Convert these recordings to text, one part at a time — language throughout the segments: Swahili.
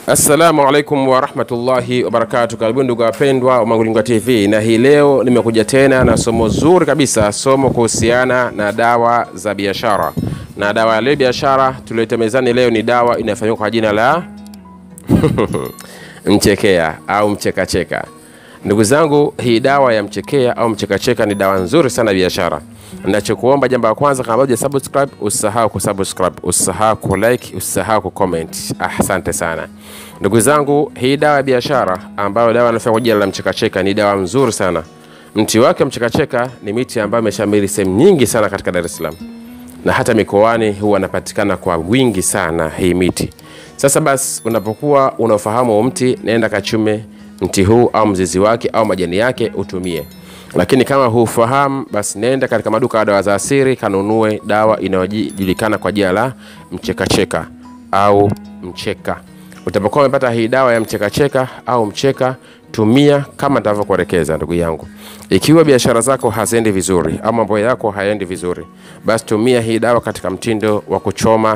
Assalamu alaikum warahmatullahi wabarakatu. Karibuni ndugu wapendwa wa Mangulingwa TV, na hii leo nimekuja tena na somo zuri kabisa, somo kuhusiana na dawa za biashara. Na dawa ya leo biashara tulioleta mezani leo ni dawa inayofahamika kwa jina la mchekea au mchekacheka. Ndugu zangu, hii dawa ya mchekea au mchekacheka ni dawa nzuri sana ya biashara. Nachokuomba jambo la kwanza, kama bado subscribe, usisahau kusubscribe, usisahau kulike, usisahau kucomment. Ah, asante sana ndugu zangu. Hii dawa ya biashara ambayo dawa inafanya kwa jina la mchekacheka ni dawa nzuri sana. Mti wake mchekacheka ni miti ambayo imeshamiri sehemu nyingi sana katika Dar es Salaam na hata mikoani huwa anapatikana kwa wingi sana hii miti. Sasa basi, unapokuwa unaofahamu huu mti, naenda kachume mti huu au mzizi wake au majani yake utumie. Lakini kama hufahamu, basi nenda katika maduka ya dawa za asili kanunue dawa inayojulikana kwa jina la mchekacheka au mcheka. Utapokuwa umepata hii dawa ya mchekacheka au mcheka, tumia kama nitavyokuelekeza ndugu yangu. Ikiwa biashara zako haziendi vizuri au mambo yako hayaendi vizuri, basi tumia hii dawa katika mtindo wa kuchoma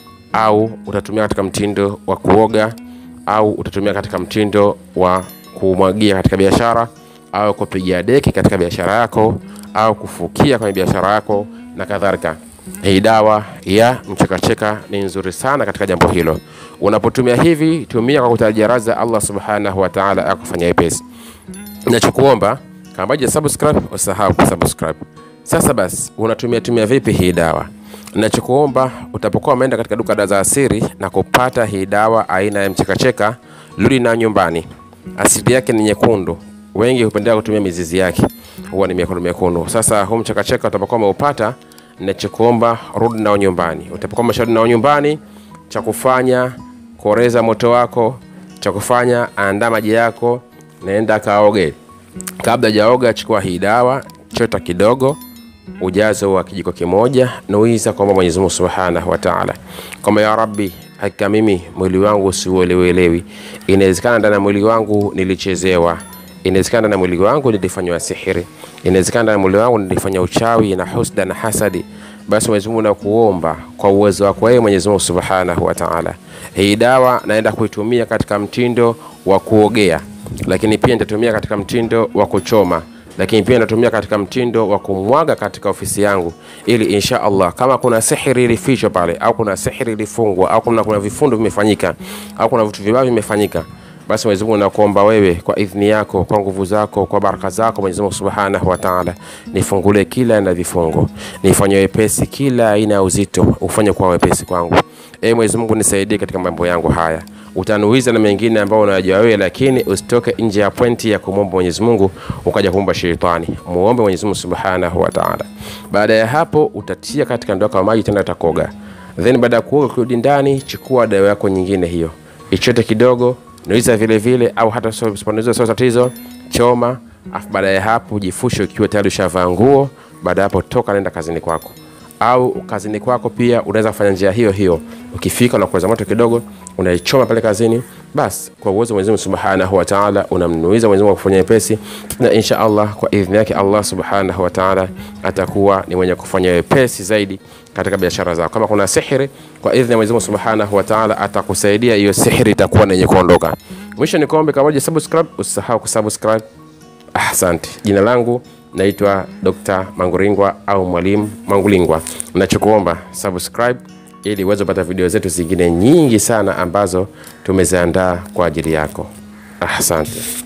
au utatumia katika mtindo wa kuoga au utatumia katika mtindo wa kumwagia katika biashara au kupigia deki katika biashara yako au kufukia kwenye biashara yako na kadhalika. Hii dawa ya mchekacheka ni nzuri sana katika jambo hilo. Unapotumia hivi, tumia kwa kutarajia radhi za Allah subhanahu wa ta'ala akufanyia wepesi. Nachokuomba kama bado subscribe, usahau kusubscribe. Sasa basi, unatumia tumia vipi hii dawa? Nachokuomba utapokuwa umeenda katika duka dawa za asili na kupata hii dawa aina ya mchekacheka, rudi na nyumbani. Asili yake ni nyekundu, wengi hupendelea kutumia mizizi yake, huwa ni mekundu mekundu. Sasa huu mchekacheka utapokuwa umeupata, nachokuomba rudi nao nyumbani. Utapokuwa umesharudi nao nyumbani, cha kufanya koreza moto wako, cha kufanya andaa maji yako, naenda kaoge. Kabla hajaoga, chukua hii dawa, chota kidogo ujazo wa kijiko kimoja, nuiza kwamba Mwenyezi Mungu Subhanahu wa Ta'ala, kwamba ya Rabbi, hakika mimi mwili wangu siuelewelewi. Inawezekana ndani ya mwili wangu nilichezewa, inawezekana ndani ya mwili wangu nilifanywa sihiri, inawezekana ndani ya mwili wangu nilifanya uchawi na husda na hasadi. Basi Mwenyezi Mungu nakuomba kwa uwezo wako wewe Mwenyezi Mungu Subhanahu wa Ta'ala, hii dawa naenda kuitumia katika mtindo wa kuogea, lakini pia nitatumia katika mtindo wa kuchoma lakini pia natumia katika mtindo wa kumwaga katika ofisi yangu, ili insha Allah kama kuna sihiri ilifichwa pale au kuna sihiri ilifungwa au kuna, kuna vifundo vimefanyika au kuna vitu vibaya vimefanyika, basi Mwenyezi Mungu nakuomba wewe kwa idhini yako, kwa nguvu zako, kwa baraka zako Mwenyezi Mungu Subhanahu wa Ta'ala, nifungulie kila aina vifungo, nifanye wepesi kila aina ya uzito, ufanye kwa wepesi kwangu. E Mwenyezi Mungu nisaidie katika mambo yangu haya utanuiza na mengine ambayo unayajua wewe, lakini usitoke nje ya pointi ya kumwomba Mwenyezi Mungu ukaja kumwomba shetani. Muombe Mwenyezi Mungu Subhanahu wa Ta'ala. Baada ya hapo utatia katika ndoo kama maji tena utakoga. Then baada ya kuoga kurudi ndani, chukua dawa yako nyingine hiyo. Ichote kidogo, nuiza vile vile au hata usiponuiza sio tatizo, choma. Afu baada ya hapo jifushe ukiwa tayari ushavaa nguo. Baada ya hapo toka nenda kazini kwako au kazini kwako pia unaweza kufanya njia hiyo hiyo. Ukifika na kuweza moto kidogo, unaichoma pale kazini, basi kwa uwezo wa Mwenyezi Mungu Subhanahu wa Ta'ala unamnuiza Mwenyezi Mungu kufanya wepesi, na insha Allah kwa idhini yake Allah Subhanahu wa Ta'ala atakuwa ni mwenye kufanya wepesi zaidi katika biashara zako. Kama kuna sihiri, kwa idhini ya Mwenyezi Mungu Subhanahu wa Ta'ala atakusaidia, hiyo sihiri itakuwa yenye kuondoka. Mwisho ni kuombe kama subscribe, usisahau kusubscribe. Asante. Jina langu naitwa Dr. Manguringwa au Mwalimu Mangulingwa. Nachokuomba subscribe ili uweze kupata video zetu zingine nyingi sana ambazo tumeziandaa kwa ajili yako. Asante.